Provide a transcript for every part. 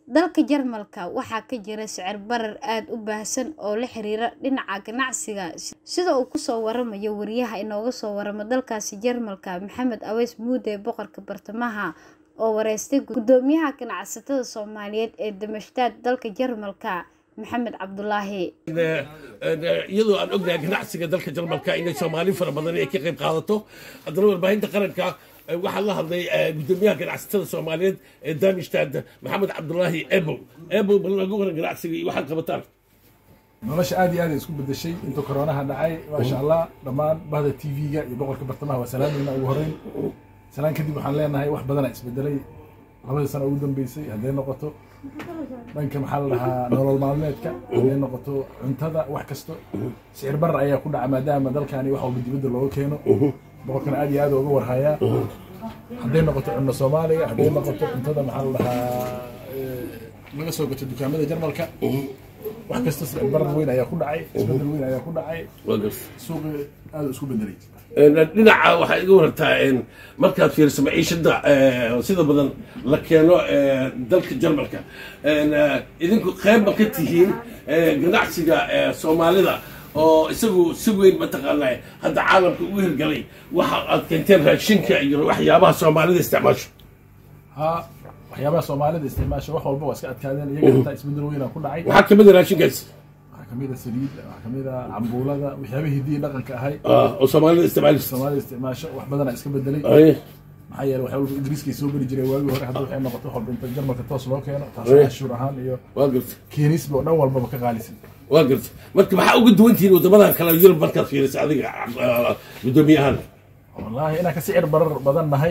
dalka jarmalka waxaa ka jira sicir barar aada u baahsan oo la xiriira dhinaca ganacsiga sida uu kusoo waramayo wariyaha inooga soo waramo dalkaasi jarmalka maxamed aweys muude boqorka bartamaha oo wareystay gudoomiyaha ganacsatada soomaaliyeed ee damashtaad dalka jarmalka maxamed cabdulaahi iyadoo aan ognahay ganacsiga dalka jarmalka inay soomaali fara badan ay ka qayb qaadato haddana warbaahinta qaranka waxaa la hadlay gudoomiyaha ganacsatada soomaaliyeed ee damishtaad maxamed cabdulaahi ebow ebow bal lagu waran ganacsiga iyo waxaad qabataan nolosha aad iyo aad ay isku bedeshay intuu koronaha dhacay maasha allah dhammaan bahda t v-ga iyo boqorka bartamaha waa salaamayna ugu horeyn salaan kadib waxaan leenahay wax badana isbedelay labadii sano ugu dambeysay hadday noqoto dhanka maxaa la dhahaa nolol maalmeedka hadday noqoto cuntada wax kasto sicir barar ayaa ku dhaca maadaama dalkani wax walba dibadda looga keeno boqorkana aad iyo aad uga warhayaa hadday noqoto cunno soomaaliga hadday noqoto cuntada maxaa la dhahaa laga soo gato dukaamada jarmalka wax kasta sicir barar weyn ayaa ku dhacay isbedel weyn ayaa ku dhacay suuqi aad isku bedelay dhinaca waxaa iga warantaa markaad fiiriso maciishada sida badan la keeno dalka jarmalka idinku qeybba ka tihiin ganacsiga soomaalida oo isagu si weyn mataqaanaa hadda caalamka ugu hirgalay waxa aad keenteen raashinka iyo waxyaabaha soomaalida isticmaasho ha waxyaabaha soomaalida isticmaasha wax walba waa iska adkaadeen iyaga xitaa isbedel weynaa ku dhacay waxaa kamid a raashinkaas waxaa kamid a saliid waxaa kamid a cambuulada waxyaaba hidiya dhaqanka ahay oo soomaalida isticmaalayso soomaalida isticmaasho wax badana iska bedelay maxaa yeele wax walba ingiriiskay soo geli jiray waagii hore hadda waxay noqoto wax walba inta jarmalka toos loo keeno taas cashuur ahaan iyo waa garta keenisba oo dhan walbaba ka qaalisan waa garta marka maxaa uga duwan tihiin waddamadan kale yurub markaad fiiriso adiga guddoomiyahaan wallaahi inaan ka sicir barar badan nahay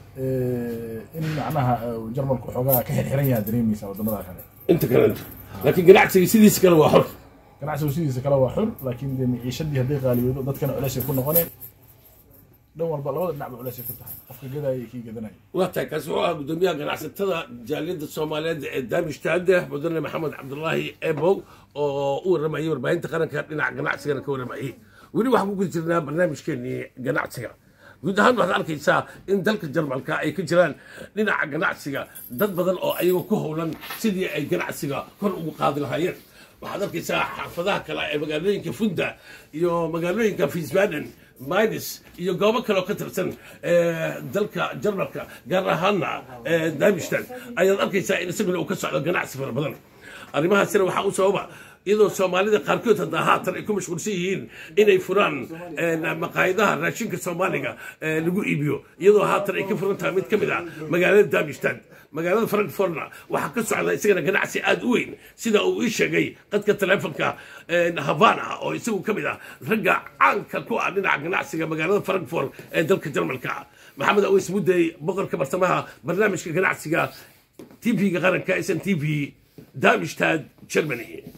in macnaha jarmalku xoogaa ka xirxiran yaha dareemaysa waddamada kale inta kale inta laakiin ganacsiga sidiisa kale waa xor ganacsigu sidiisa kale waa xur laakiin dee maciishadii hadday qaaliyoodo dadkana culeysay ku noqoneen dhan walba labada dhinacba culeysay ku tahay qofka gadaya iyo kii gadanaya waa tahay kaasi wuxuu ahaa guddoomiyaha ganacsatada jaaliyadda soomaaliyeed ee daamishtaade mudane maxamed cabdulaahi ebow oo u waramayay warbaahinta qaranka dhinaca ganacsigana ka waramayay weli waxaan ku guda jirnaa barnaamijkeenii ganacsiga guud ahaan waxaad arkaysaa in dalka jarmalka ay ka jiraan dhinaca ganacsiga dad badan oo ayagoo ku howlan sidii ay ganacsiga kor ugu qaadi lahaayeen waxaad arkaysaa xaafadaha kale ee magaalooyinka funda iyo magaalooyinka fiisbaden minis iyo goobo kale oo ka tirsan dalka jarmalka gaar ahaana damishtan ayaad arkaysaa in isaguna uu ka socdo ganacsi fara badan arrimahaasina waxaa u sababa iyadoo soomaalida qaarkood haddaa haatan ay ku mashquulsan yihiin inay furaan maqaayadaha raashinka soomaaliga lagu iibiyo iyadoo haatan ay ka furan tahay mid ka mid ah magaalada damishtan magaalada frankfortna waxaa ka socda isagana ganacsi aada u weyn sida uu ii sheegay qadka taleefonka havana oo isagu ka mid ah ragga caanka ku ah dhinaca ganacsiga magaalada frankfort ee dalka jarmalka maxamed aweys mudday boqorka bartamaha barnaamijka ganacsiga t v-ga qaranka s n t v damishtaad germany